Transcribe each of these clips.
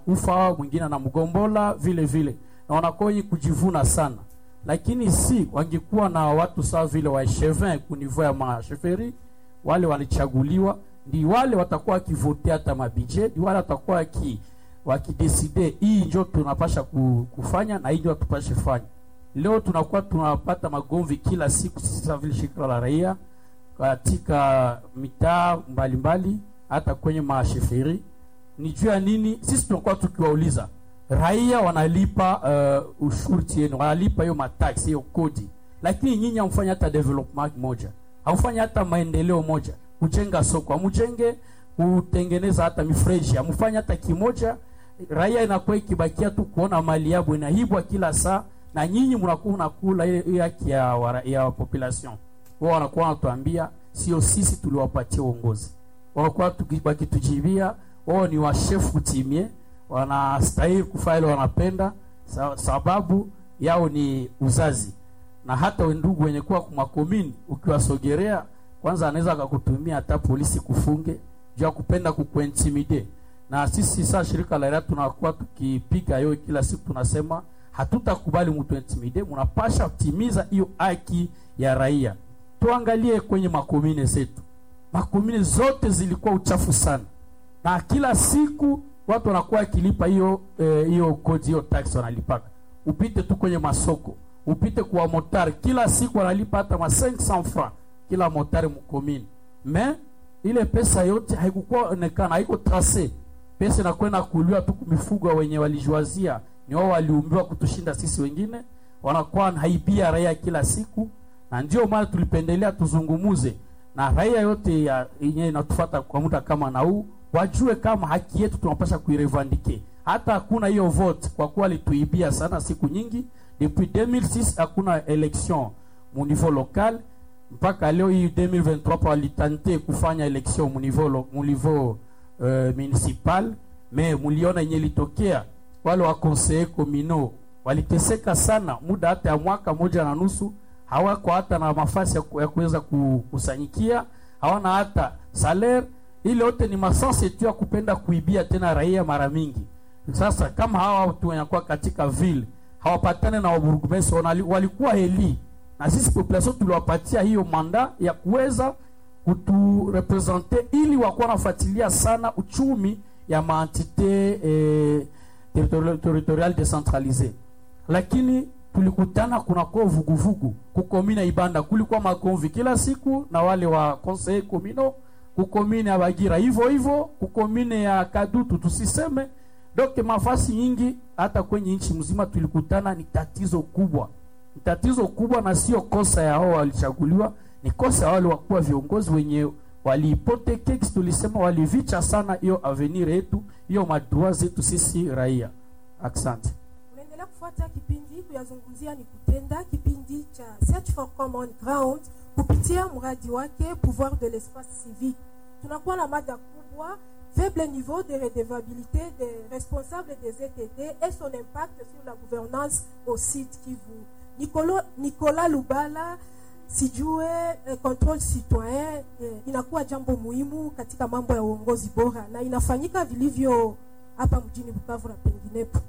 anakufa, mwingine anamgombola vile vile, na wanakuwa wenye kujivuna sana. Lakini si wangekuwa na watu sawa vile wa echevin ku niveau ya masheferi, wale walichaguliwa, ndi wale watakuwa wakivote hata mabije, ndi wale watakuwa waki wakideside hii njo tunapasha ku- kufanya na hii njo tupashe fanya. Leo tunakuwa tunapata magomvi kila siku sisi kama vile shirika la raia katika mitaa mbalimbali, hata kwenye masheferi. Ni juu ya nini? Sisi tunakuwa tukiwauliza raia wanalipa uh, ushurti yenu, wanalipa hiyo mataksi, hiyo kodi, lakini nyinyi hamfanyi hata development moja, hamfanyi hata maendeleo moja, kujenga soko hamujenge, kutengeneza hata mifereji hamfanyi hata kimoja. Raia inakuwa ikibakia tu kuona mali yabo inaibwa kila saa, na nyinyi mnakuwa unakula ile ile haki ya, wara- ya population. Wao wanakuwa wanatuambia sio sisi tuliwapatia uongozi, wanakuwa tuki- wakitujibia wao ni washefu timie, wanastahili kufanya ile wanapenda, sa- sababu yao ni uzazi. Na hata wendugu wenye kuwa kumakomini, ukiwasogerea kwanza, anaweza akakutumia hata polisi kufunge juu ya kupenda kukuintimide. Na sisi saa shirika la raia tunakuwa tukipiga hiyo kila siku, tunasema hatutakubali mtu intimide, mnapasha kutimiza hiyo haki ya raia. Tuangalie kwenye makomine zetu, makomine zote zilikuwa uchafu sana na kila siku watu wanakuwa wakilipa hiyo eh, hiyo kodi hiyo tax wanalipaka. Upite tu kwenye masoko, upite kwa motari, kila siku wanalipa hata ma 500 francs kila motari mkomini. Me ile pesa yote haikukuwa onekana, haiko trace. Pesa inakwenda kuliwa tu mifugo wenye walijuazia, ni wao waliumbiwa kutushinda sisi wengine, wanakuwa haibia raia kila siku, na ndio maana tulipendelea tuzungumuze na raia yote ya yenye inatufuata kwa muda kama na huu wajue kama haki yetu tunapasha kuirevandike. Hata hakuna hiyo vote kwa kuwa alituibia sana siku nyingi. Depuis 2006 hakuna election mu niveau local mpaka leo hii 2023 pa walitante kufanya election mu niveau lo- mu niveau uh, municipal, me muliona yenye litokea, wale wa conseiller communaux waliteseka sana muda hata ya mwaka moja na nusu, hawako hata na mafasi ya ku- ya kuweza kukusanyikia, hawana hata salaire ile yote ni masanse tu ya kupenda kuibia tena raia mara mingi. Sasa kama hawa watu wanakuwa katika ville hawapatane na waburgmesi walikuwa heli, na sisi population tuliwapatia hiyo manda ya kuweza kuturepresente ili wakuwa nafuatilia sana uchumi ya maentite eh, territorial, territorial decentralise, lakini tulikutana kunakuwa vuguvugu kukomina Ibanda, kulikuwa makonvi kila siku na wale wa conseil communaux kukomine ya Bagira hivyo hivyo, kukomine ya Kadutu tusiseme. Donc mafasi nyingi hata kwenye nchi mzima tulikutana, ni tatizo kubwa, ni tatizo kubwa, na sio kosa ya hao walichaguliwa, ni kosa ya wale wakuwa viongozi wenye waliipoteke, tulisema walivicha sana hiyo avenir yetu, hiyo madua zetu sisi raia. Asante. Unaendelea kufuata kipindi kuyazungumzia ni kutenda, kipindi cha Search for Common Ground kupitia mradi wake Pouvoir de l'espace civique. Tunakuwa na mada kubwa faible niveau de redevabilité des responsables des ETD et son impact sur la gouvernance au Sud Kivu. Nicolo, Nicolas Lubala sijue eh, control citoyen eh, inakuwa jambo muhimu katika mambo ya uongozi bora na inafanyika vilivyo hapa mjini Bukavu na penginepo.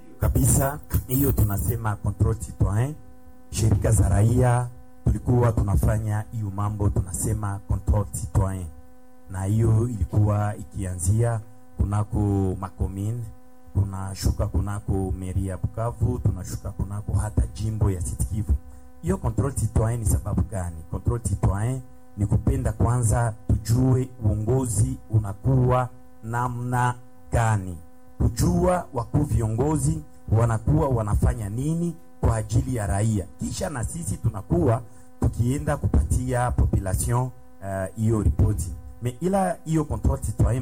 kabisa hiyo tunasema control citoyen. Shirika za raia tulikuwa tunafanya hiyo mambo, tunasema control citoyen, na hiyo ilikuwa ikianzia kunako makomine, tunashuka kunako meri ya Bukavu, tunashuka kunako hata jimbo ya Sud Kivu. Hiyo control citoyen ni sababu gani? Control citoyen ni kupenda kwanza tujue uongozi unakuwa namna gani kujua wakuu viongozi wanakuwa wanafanya nini kwa ajili ya raia, kisha na sisi tunakuwa tukienda kupatia population hiyo uh, ripoti me ila hiyo control citoyen